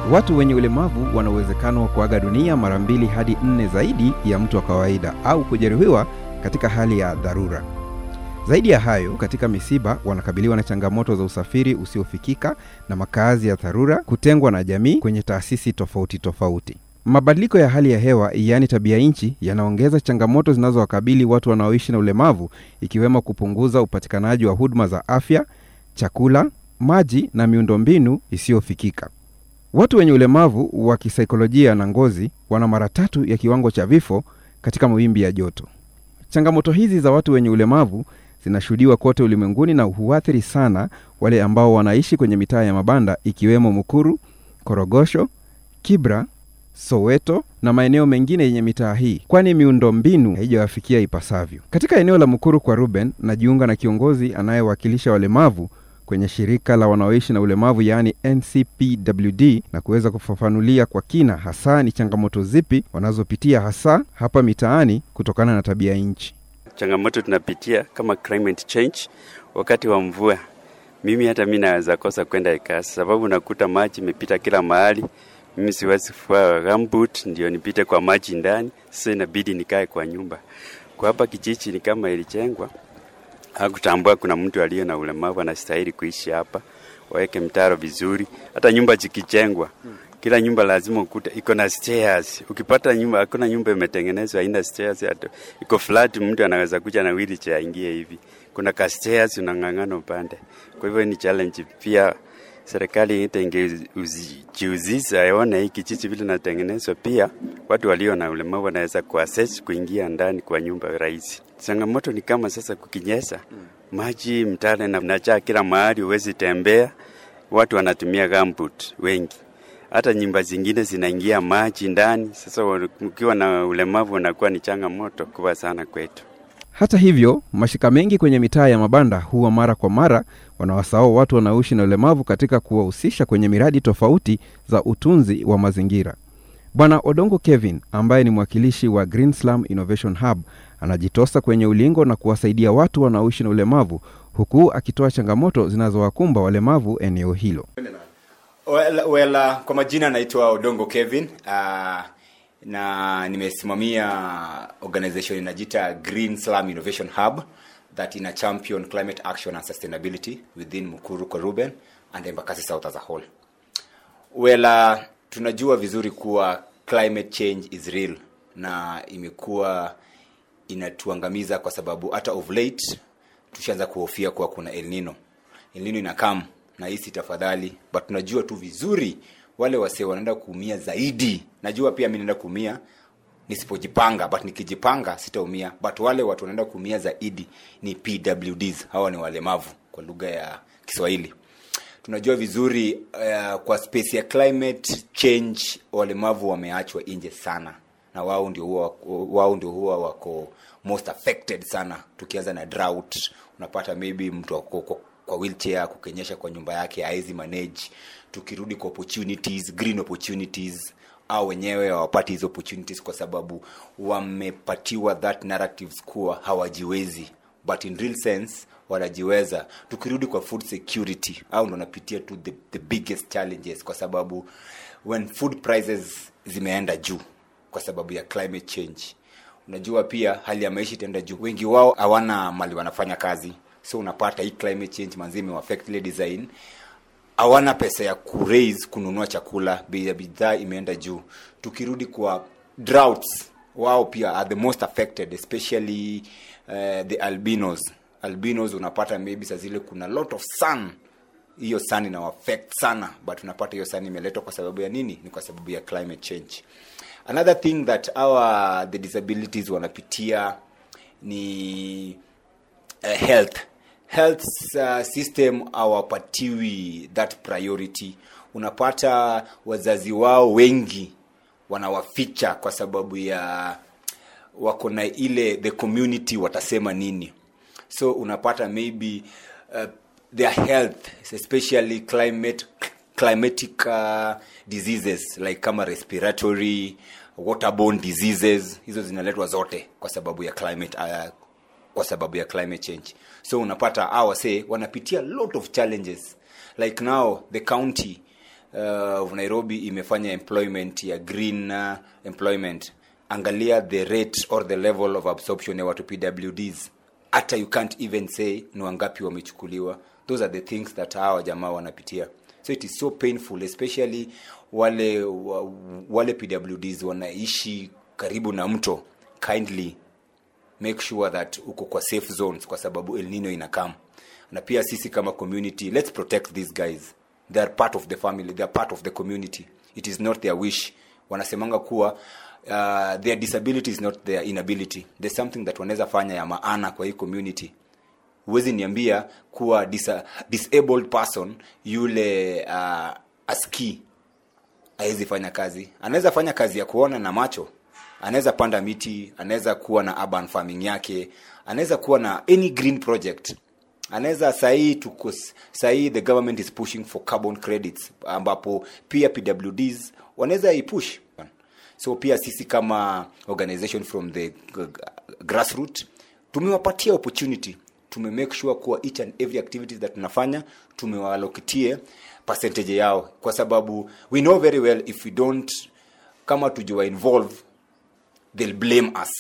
Watu wenye ulemavu wana uwezekano wa kuaga dunia mara mbili hadi nne zaidi ya mtu wa kawaida au kujeruhiwa katika hali ya dharura. Zaidi ya hayo, katika misiba wanakabiliwa na changamoto za usafiri usiofikika na makazi ya dharura, kutengwa na jamii kwenye taasisi tofauti tofauti. Mabadiliko ya hali ya hewa, yaani tabia nchi, yanaongeza changamoto zinazowakabili watu wanaoishi na ulemavu, ikiwemo kupunguza upatikanaji wa huduma za afya, chakula, maji na miundombinu isiyofikika. Watu wenye ulemavu wa kisaikolojia na ngozi wana mara tatu ya kiwango cha vifo katika mawimbi ya joto. Changamoto hizi za watu wenye ulemavu zinashuhudiwa kote ulimwenguni na huathiri sana wale ambao wanaishi kwenye mitaa ya mabanda ikiwemo Mukuru, Korogosho, Kibra, Soweto na maeneo mengine yenye mitaa hii, kwani miundombinu haijawafikia ipasavyo. Katika eneo la Mukuru kwa Ruben, najiunga na kiongozi anayewakilisha walemavu kwenye shirika la wanaoishi na ulemavu yaani NCPWD na kuweza kufafanulia kwa kina hasa ni changamoto zipi wanazopitia hasa hapa mitaani kutokana na tabia nchi. Changamoto tunapitia kama climate change, wakati wa mvua, mimi hata mi naweza kosa kwenda kasi, sababu nakuta maji imepita kila mahali. Mimi siwezi kuvaa gumboot ndio nipite kwa maji ndani, sasa inabidi nikae kwa nyumba. Kwa hapa kijiji ni kama ilijengwa hakutambua kuna mtu aliye na ulemavu anastahili kuishi hapa, waweke mtaro vizuri. Hata nyumba zikijengwa, kila nyumba lazima ukuta iko na stairs. Ukipata nyumba, hakuna nyumba imetengenezwa haina stairs, hata iko flat, mtu anaweza kuja na wheelchair aingie hivi. Kuna ka stairs unang'ang'ana upande. Kwa hivyo ni challenge pia. Serikali ita ingejihusisha aone hii kijiji vile natengenezwa, pia watu walio na ulemavu wanaweza kuaccess kuingia ndani kwa nyumba rahisi. Changamoto ni kama sasa kukinyesha, maji mtale na najaa kila mahali, huwezi tembea. Watu wanatumia gumboot wengi, hata nyumba zingine zinaingia maji ndani. Sasa ukiwa na ulemavu unakuwa ni changamoto kubwa sana kwetu. Hata hivyo, mashirika mengi kwenye mitaa ya mabanda huwa mara kwa mara wanawasahau watu wanaoishi na ulemavu katika kuwahusisha kwenye miradi tofauti za utunzi wa mazingira. Bwana Odongo Kevin ambaye ni mwakilishi wa Green Slum Innovation Hub anajitosa kwenye ulingo na kuwasaidia watu wanaoishi na ulemavu huku akitoa changamoto zinazowakumba walemavu eneo hilo. Well, well, uh, kwa majina naitwa Odongo Kevin uh, na nimesimamia organization inajita Green Slum Innovation Hub that ina champion climate action and sustainability within Mukuru Koruben and Embakasi South as a whole. Well, uh, tunajua vizuri kuwa climate change is real na imekuwa inatuangamiza kwa sababu hata of late tushaanza kuhofia kuwa kuna El Nino. El Nino inakam na hisi tafadhali, but tunajua tu vizuri wale wasee wanaenda kuumia zaidi. Najua pia mimi naenda kuumia nisipojipanga, but nikijipanga sitaumia, but wale watu wanaenda kuumia zaidi ni PWDs. Hawa ni walemavu kwa lugha ya Kiswahili. Tunajua vizuri uh, kwa space ya climate change walemavu wameachwa nje sana, na wao ndio huwa wao ndio huwa wako most affected sana. Tukianza na drought, unapata maybe mtu ako kwa, kwa wheelchair kukenyesha kwa nyumba yake hawezi manage. Tukirudi kwa opportunities, green opportunities au wenyewe hawapati hizo opportunities kwa sababu wamepatiwa that narratives kuwa hawajiwezi, but in real sense wanajiweza. Tukirudi kwa food security, au ndo napitia tu the, the biggest challenges, kwa sababu when food prices zimeenda juu kwa sababu ya climate change, unajua pia hali ya maisha itaenda juu. Wengi wao hawana mali wanafanya kazi, so unapata hii climate change manzi imewaffect ile design hawana pesa ya kuraise kununua chakula, bei ya bidhaa imeenda juu. Tukirudi kwa droughts, wao pia are the most affected especially uh, the albinos. Albinos unapata maybe saa zile kuna lot of sun, hiyo sun ina affect sana, but unapata hiyo sun imeletwa kwa sababu ya nini? Ni kwa sababu ya climate change. Another thing that our the disabilities wanapitia ni uh, health health uh, system hawapatiwi that priority. Unapata wazazi wao wengi wanawaficha kwa sababu ya wako na ile the community watasema nini, so unapata maybe uh, their health especially climate climatic uh, diseases like kama respiratory waterborne diseases hizo zinaletwa zote kwa sababu ya climate uh, kwa sababu ya climate change so unapata hawa say wanapitia lot of challenges like now the county uh, of nairobi imefanya employment ya green uh, employment angalia the rate or the level of absorption ya watu pwds hata you can't even say ni wangapi wamechukuliwa those are the things that hawa jamaa wanapitia so it is so painful especially wale wa- wale pwds wanaishi karibu na mto kindly make sure that uko kwa safe zones kwa sababu el nino inakam na pia sisi kama community let's protect these guys they are part of the family they are part of the community it is not their wish wanasemanga kuwa uh, their disability is not their inability there's something that wanaweza fanya ya maana kwa hii community huwezi niambia kuwa disa, disabled person yule uh, aski hawezi fanya kazi anaweza fanya kazi ya kuona na macho anaweza panda miti anaweza kuwa na urban farming yake anaweza kuwa na any green project anaweza sahii tuko sahii the government is pushing for carbon credits ambapo pia pwds wanaweza ipush so pia sisi kama organization from the g- g- grassroot tumewapatia opportunity tume make sure kuwa each and every activities that tunafanya tumewalokitie percentage yao kwa sababu we know very well if we don't kama tujiwa involve they'll blame us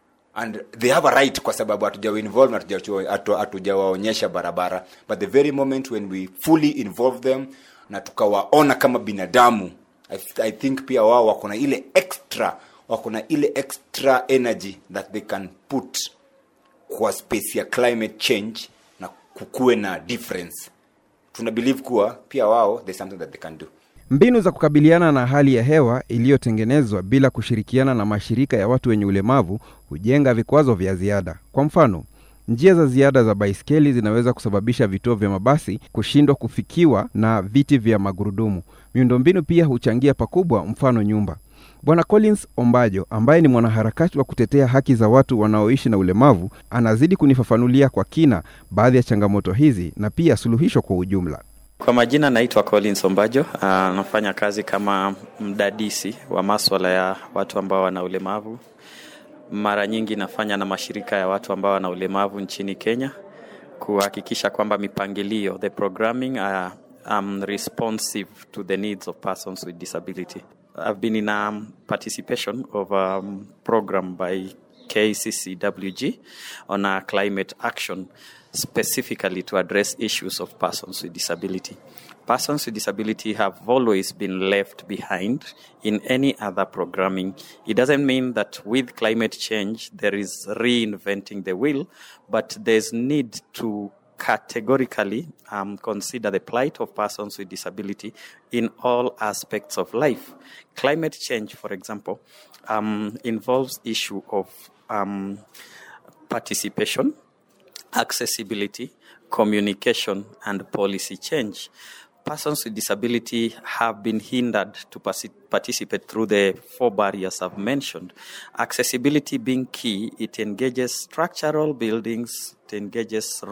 and they have a right kwa sababu hatujawa involve na hatujawa- hatu- hatujawaonyesha barabara but the very moment when we fully involve them na tukawaona kama binadamu I, th- i think pia wao wako na ile extra wako na ile extra energy that they can put kwa space ya climate change na kukuwe na difference tuna believe kuwa pia wao there's something that they can do Mbinu za kukabiliana na hali ya hewa iliyotengenezwa bila kushirikiana na mashirika ya watu wenye ulemavu hujenga vikwazo vya ziada. Kwa mfano, njia za ziada za baiskeli zinaweza kusababisha vituo vya mabasi kushindwa kufikiwa na viti vya magurudumu. Miundombinu pia huchangia pakubwa, mfano nyumba. Bwana Collins Ombajo ambaye ni mwanaharakati wa kutetea haki za watu wanaoishi na ulemavu anazidi kunifafanulia kwa kina baadhi ya changamoto hizi na pia suluhisho kwa ujumla. Kwa majina naitwa Collins Ombajo, ah, nafanya kazi kama mdadisi wa maswala ya watu ambao wana ulemavu. Mara nyingi nafanya na mashirika ya watu ambao wana ulemavu nchini Kenya kuhakikisha kwamba mipangilio, the programming uh, um, responsive to the needs of persons with disability. I've been in a participation of a program by KCCWG on a climate action specifically to address issues of persons with disability. Persons with disability have always been left behind in any other programming. It doesn't mean that with climate change there is reinventing the wheel, but there's need to categorically um, consider the plight of persons with disability in all aspects of life. Climate change, for example, um, involves issue of um, participation, accessibility, communication, and policy change. Persons with disability have been hindered to partic- participate through the four barriers I've mentioned. Accessibility being key, it engages structural buildings, it engages